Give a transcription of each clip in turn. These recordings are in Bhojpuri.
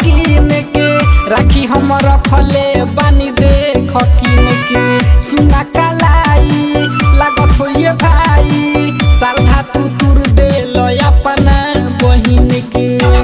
कीन के राखी हम रखले बानी देख कीन के सुना कलाई लागत होइए भाई श्रद्धा तू तुर दे लो अपना बहिन के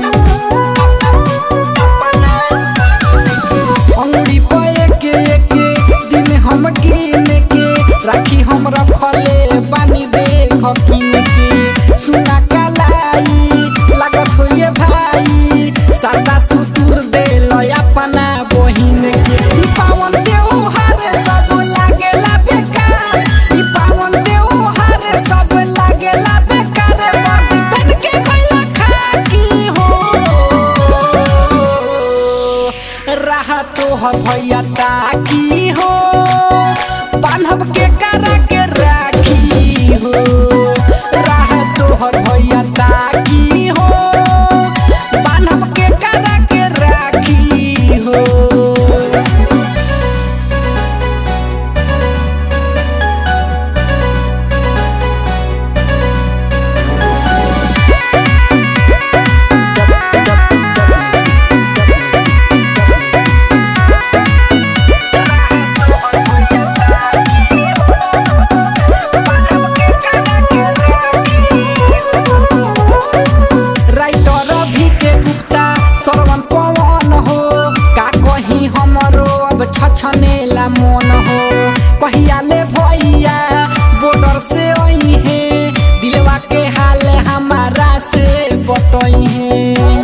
अंगुरी पे के के दिन हम कीन के राखी हम रखले बानी देख कीन के सुना कलाई लागत होइए भाई सादा तू तुर दे लो अपना बहिन के ई पावन त्योहार सब लागेला बेकार ई पावन त्योहार सब लागेला बेकार वर्दी पहन के गइला खाकी हो रहा तोहर भैया ताकी हो बान्हब के करा के राखी हो रहा तोहर भैया ताकी हो बान्हब के करा के राखी हो राइटर भी के गुप्ता श्रवण पवन हो का कहीं हमरो अब छछनेला मन हो कहिया ले भैया बॉर्डर से आई है दिलवा के हाल हमारा से बतई है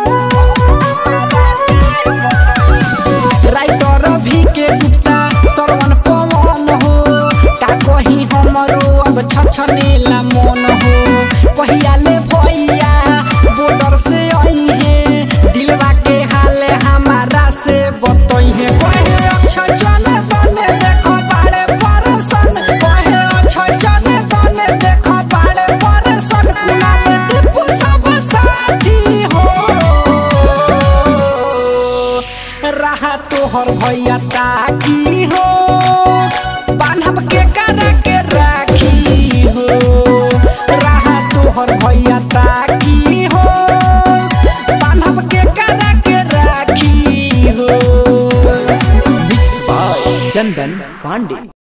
राइटर भी के गुप्ता श्रवण पवन हो का कहीं हमरो अब छछनेला मन हो कहिया ले भैया बॉर्डर से आई है दिलवा के हाल हमारा से बतई है कहे अक्षय चले बने देखो बाड़े परसन कहे अक्षय चले बने देखो बाड़े परसन कुनाले दीपू सब साथी हो रहा तोहर भैया ताकी हो बान्हब के करा के राखी हो रहा तोहर भैया ताकी हो बान्हब के करा के राखी हो मिक्स बाय चंदन पांडे